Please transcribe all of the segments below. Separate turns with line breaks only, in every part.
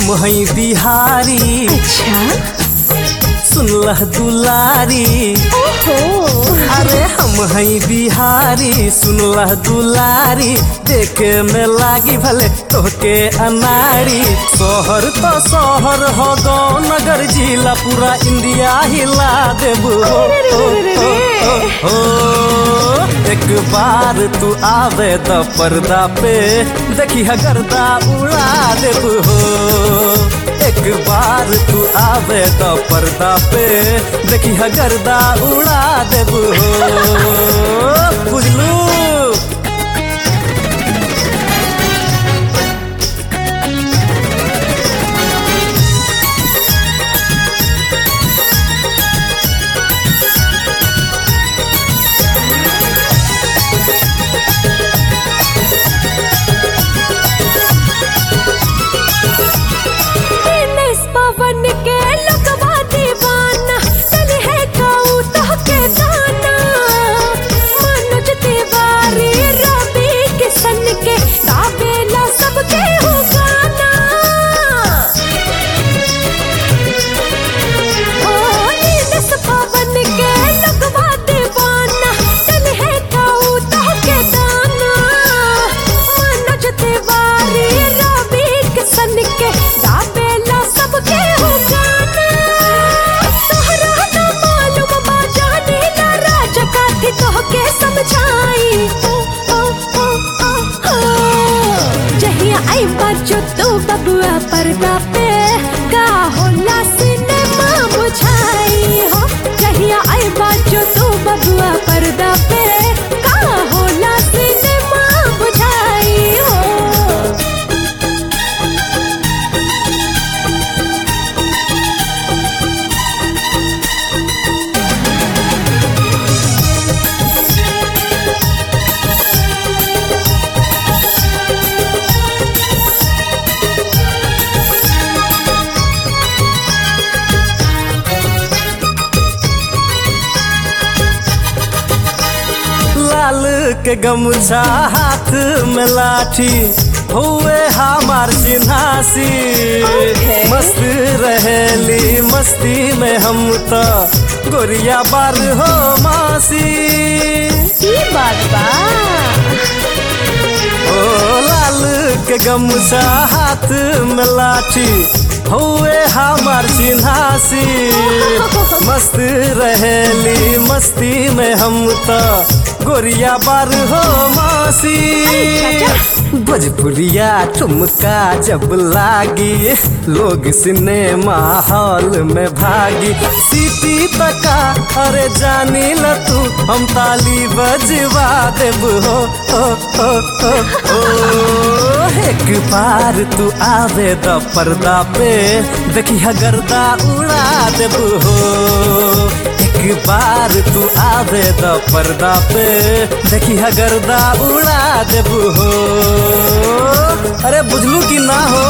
हम हई बिहारी
अच्छा
सुनलह दुलारी
ओहो
अरे हम हई बिहारी सुनलह दुलारी देखे में लागी भले तोहके अनारी शहर तो शहर हो गो नगर जिला पूरा इंडिया हिला देबू हो, हो, हो, हो, हो। एक बार तू आवे द पर्दा पे देखी गर्दा उड़ा देबू हो एक बार तू आवे तो पर्दा पे देखी गर्दा उड़ा देबू हो बुझलू
दिनेश पवन के लुकवा दीवाना चल है काऊ तो के दाना मनोज तिवारी रवि किशन के गावेला सबके हो गाना ओ दिनेश पवन के लुकवा दीवाना चल है काऊ तो के दाना मनोज तिवारी रवि किशन के गावेला सबके हो गाना तोहरा ना मालूम बा जाने ना राज काथी तोहके समझाई ओ ओ ओ ओ ओ जहिया आई बाजो तो बबुआ पर्दा पे का होला सिनेमा बुझाई हो जहिया आई बाजो तो बबुआ पर्दा पे का होला सिनेमा बुझाई हो
लाल के गमछा हाथ में लाठी हुए हमार चिन्हासी
Okay.
मस्त रहेली मस्ती में हम तो गोरिया बार हो मासी
ई बात बा
ओ लाल के गमछा हाथ में लाठी हुए हमार चिन्हासी मस्त रहेली मस्ती में हम तो गोरिया बार हो मासी भोजपुरिया ठुमका जब लागी लोग सिनेमा हॉल में भागी सीटी तका अरे जानी ल तू हम ताली बजवा देब हो ओ, ओ, ओ, ओ। एक बार तू आवे द पर्दा पे देखी गर्दा उड़ा देब हो एक बार तू आवे द पर्दा पे देखी गर्दा उड़ा देब हो अरे बुझलू कि ना हो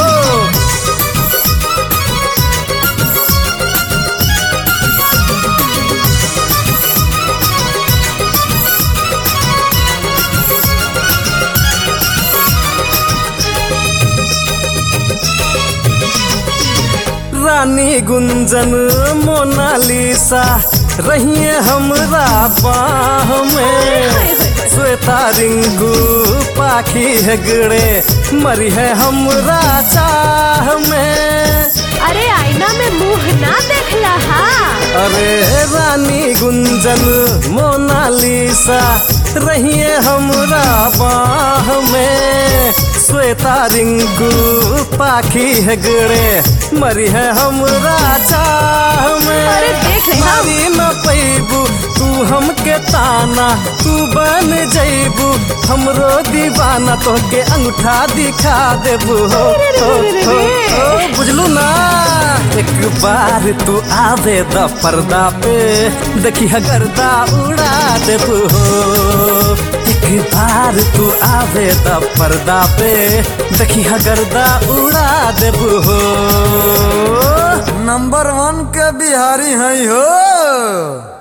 रानी गुंजन मोनालिसा रहिए हमरा बाह में श्वेता रिंगू पाखी हेगड़े मरी है हमरा चाह में
अरे आईना में मुंह ना देखला हा
अरे रानी गुंजन मोनालिसा रहिए हमरा बाह में श्वेता रिंकू पाखी हेगड़े मरी है हमरा चाह में
अरे देख रहे हम।
मारी न पैबू तू हमके ताना तू बन जैबू हमरो दीवाना तोहके अंगूठा दिखा देबू हो
अरे रे
हो,
रे रे
हो,
रे।
हो, बुझलू ना एक बार तू आवे द पर्दा पे देखी गर्दा उड़ा देबू हो एक बार तू आवे द पर्दा पे देखी गर्दा उड़ा देबू हो
नंबर वन के बिहारी है हो